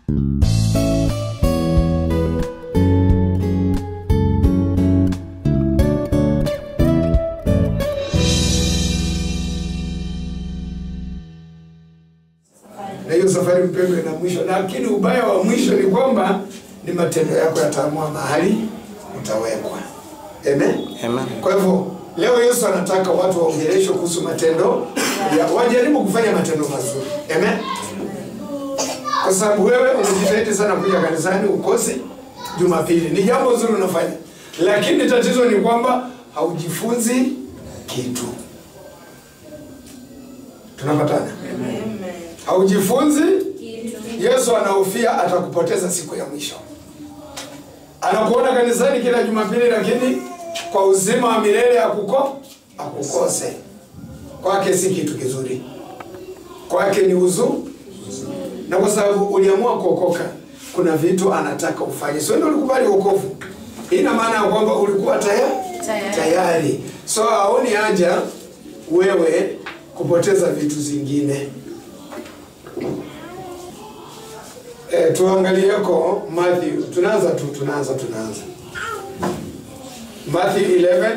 na hiyo safari mpendwa ina mwisho, lakini ubaya wa mwisho ni kwamba ni matendo yako yataamua mahali utawekwa. Amen. Amen. Kwa hivyo leo Yesu anataka watu waongeleshwe kuhusu matendo ya wajaribu kufanya matendo mazuri. Amen. Kwa sababu wewe unajitahidi sana kuja kanisani ukosi Jumapili. Ni jambo zuri unafanya. Lakini tatizo ni kwamba haujifunzi kitu. Tunapatana? Haujifunzi Yesu anahofia atakupoteza siku ya mwisho. Anakuona kanisani kila Jumapili, lakini kwa uzima wa milele akuko akukose. Kwake si kitu kizuri, kwake ni uzu, na kwa sababu uliamua kuokoka, kuna vitu anataka ufanye. Sio ndio ulikubali wokovu? Ina maana ya kwamba ulikuwa tayari Tayari. tayari, so haoni haja wewe kupoteza vitu zingine. E, tuangalieko Matthew, tunaanza tu, tunaanza tunaanza Matthew 11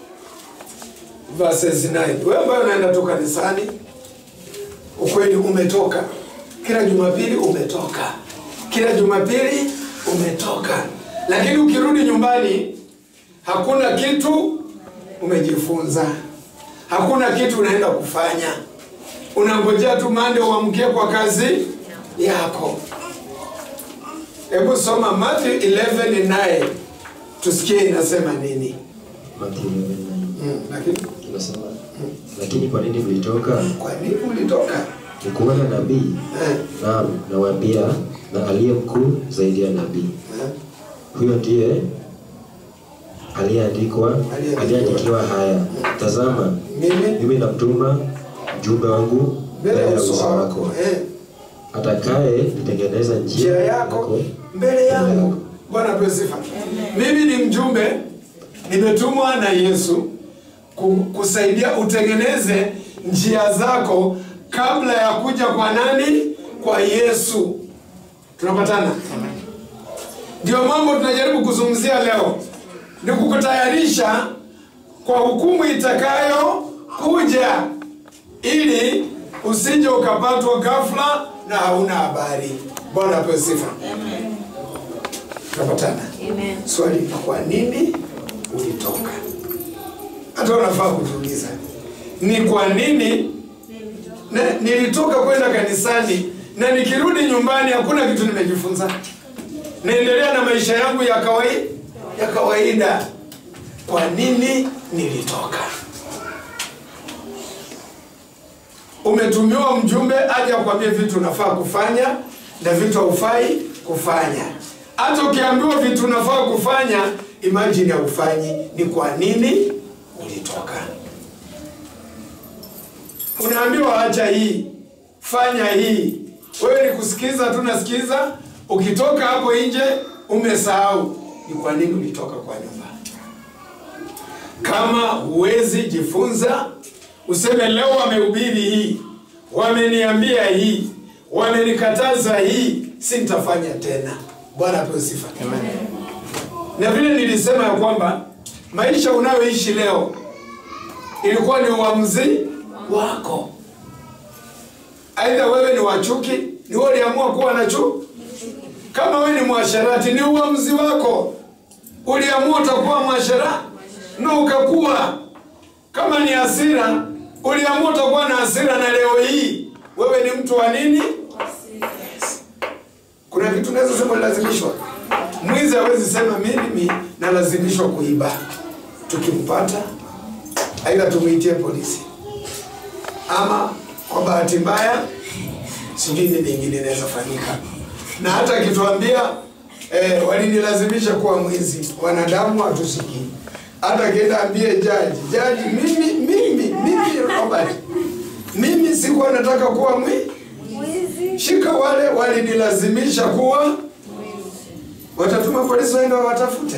verses 9. Wewe ambaye unaenda tu kanisani, ukweli umetoka kila Jumapili, umetoka kila Jumapili, umetoka, lakini ukirudi nyumbani hakuna kitu umejifunza, hakuna kitu unaenda kufanya, unangojea tu mande uamkie kwa kazi yako. Hebu soma Matthew 11:9 tusikie inasema nini. Mathayo 11:9. Mm, lakini Inasema, lakini kwa nini mlitoka? kwa nini ulitoka? Ni kuona nabii? Eh, Naam, nawaambia, na aliye mkuu zaidi ya nabii. eh, Huyo ndiye aliyeandikwa Aliyeandikiwa. aliyeandikiwa haya, tazama, Mimi mimi namtuma mjumbe wangu mbele ya uso wako, eh, atakaye itengeneza njia njia yako mbele yangu. Bwana apewe sifa. Mimi ni mjumbe, nimetumwa na Yesu ku- kusaidia utengeneze njia zako kabla ya kuja kwa nani? Kwa Yesu. Tunapatana? Ndio mambo tunajaribu kuzungumzia leo, ni kukutayarisha kwa hukumu itakayo kuja, ili usije ukapatwa ghafla na hauna habari. Bwana apewe sifa. Tunapatana? Amen. Swali ni kwa nini ulitoka? Hata unafaa kujiuliza ni kwa nini na, nilitoka kwenda kanisani na nikirudi nyumbani hakuna kitu nimejifunza. Naendelea na maisha yangu ya kawaida ya kawaida. Kwa nini nilitoka? Umetumiwa mjumbe aje akwambie vitu unafaa kufanya na vitu haufai kufanya. Hata ukiambiwa vitu unafaa kufanya, imagine haufanyi. Ni kwa nini ulitoka? Unaambiwa acha hii, fanya hii, wewe ni kusikiza tu, nasikiza. Ukitoka hapo nje umesahau ni kwa nini ulitoka kwa nyumba. Kama huwezi jifunza, useme leo wamehubiri hii, wameniambia hii, wamenikataza hii, si nitafanya tena. Bwana apewe sifa. Na vile nilisema ya kwamba maisha unayoishi leo ilikuwa ni uamuzi wako. Aidha wewe ni wachuki, ni wewe uliamua kuwa na chuki. Kama wewe ni mwasherati, ni uamuzi wako, uliamua utakuwa mwasherati na ukakuwa. Kama ni hasira, uliamua utakuwa na hasira, na leo hii wewe ni mtu wa nini? Yes. Kuna vitu naweza sema lazimishwa. Mwizi hawezi sema mimi nalazimishwa kuiba. Tukimpata aidha tumwitie polisi, ama kwa bahati mbaya sijui nini ingine inaweza fanyika, na hata akituambia eh, walinilazimisha kuwa mwizi, wanadamu hatusikii. Hata akienda ambie jaji, jaji, mimi mimi mimi Robert, mimi sikuwa nataka kuwa mwizi shika wale walinilazimisha kuwa watatuma polisi waende wawatafute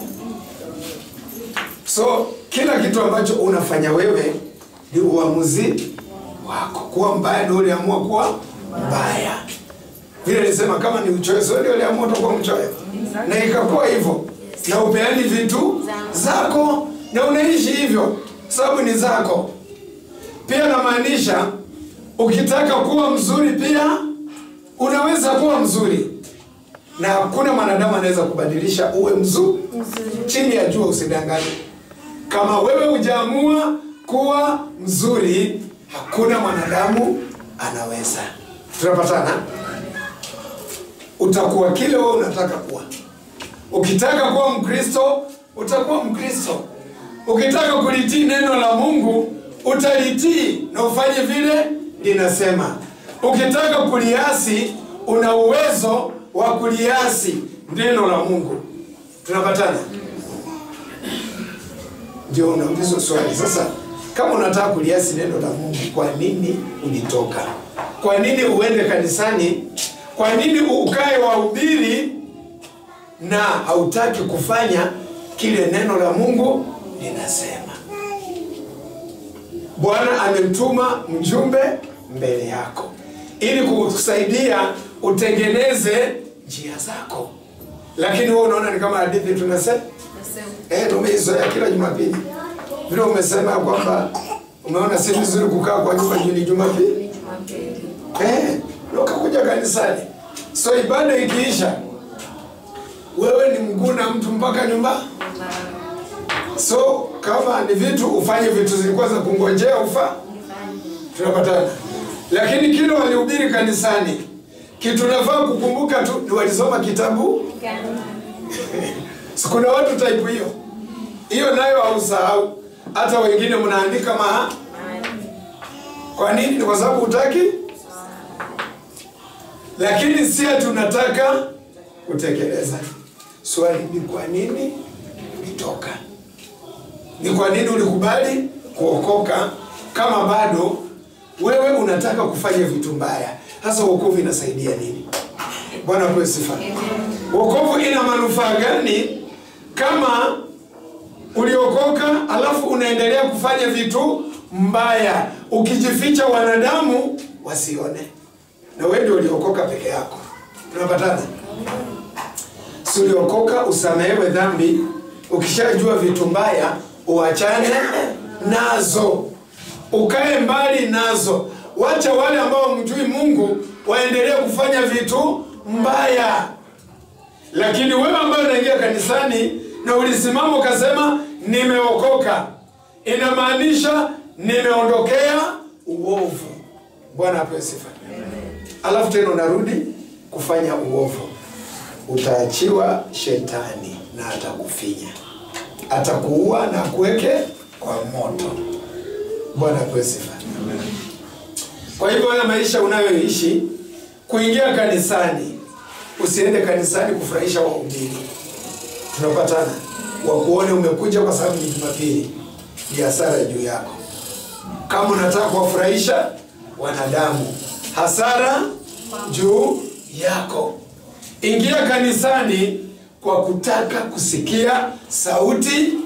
so kila kitu ambacho unafanya wewe ni uamuzi wako kuwa mbaya ndio uliamua kuwa mbaya vile nilisema kama ni uchoyo sio ndio uliamua utakuwa mchoyo na ikakuwa hivyo na upeani vitu zako na unaishi hivyo sababu ni zako pia namaanisha ukitaka kuwa mzuri pia unaweza kuwa mzuri na hakuna mwanadamu anaweza kubadilisha uwe mzuri chini ya jua usidanganye kama wewe hujaamua kuwa mzuri hakuna mwanadamu anaweza tunapatana utakuwa kile wewe unataka kuwa ukitaka kuwa mkristo utakuwa mkristo ukitaka kulitii neno la mungu utalitii na ufanye vile linasema ukitaka kuliasi una uwezo wa kuliasi neno la mungu tunapatana ndio unaulizwa swali sasa kama unataka kuliasi neno la mungu kwa nini ulitoka kwa nini uende kanisani kwa nini ukae wahubiri na hautaki kufanya kile neno la mungu linasema bwana amemtuma mjumbe mbele yako ili kukusaidia utengeneze njia zako lakini wewe unaona ni kama hadithi tunasema eh, tumeizoea kila jumapili vile umesema ya kwamba umeona si vizuri kukaa kwa nyumba juu ni jumapili eh, na ukakuja kanisani so ibada ikiisha wewe ni mguu na mtu mpaka nyumba so kama ni vitu ufanye vitu zilikuwa za kungojea ufa tunapatana lakini kile walihubiri kanisani kitu nafaa kukumbuka tu ni walisoma kitabu Si kuna watu type hiyo hiyo nayo hausahau hata wengine mnaandika maha kwa nini ni kwa sababu hutaki lakini si tunataka kutekeleza swali ni kwa nini ulitoka ni kwa nini ulikubali kuokoka kama bado wewe unataka kufanya vitu mbaya hasa wokovu inasaidia nini bwana pewe sifa wokovu ina manufaa gani kama uliokoka alafu unaendelea kufanya vitu mbaya ukijificha wanadamu wasione na wewe ndio uliokoka peke yako tunapatana si uliokoka usamehewe dhambi ukishajua vitu mbaya uachane nazo ukae mbali nazo wacha wale ambao mjui mungu waendelee kufanya vitu mbaya lakini wewe ambaye unaingia kanisani na ulisimama ukasema nimeokoka inamaanisha nimeondokea uovu bwana apewe sifa alafu tena unarudi kufanya uovu utaachiwa shetani na atakufinya atakuua na akuweke kwa moto bwana apewe sifa kwa hivyo haya maisha unayoishi kuingia kanisani usiende kanisani kufurahisha wahubiri tunapatana wakuone umekuja kwa sababu ni jumapili ni hasara juu yako kama unataka kuwafurahisha wanadamu hasara juu yako ingia kanisani kwa kutaka kusikia sauti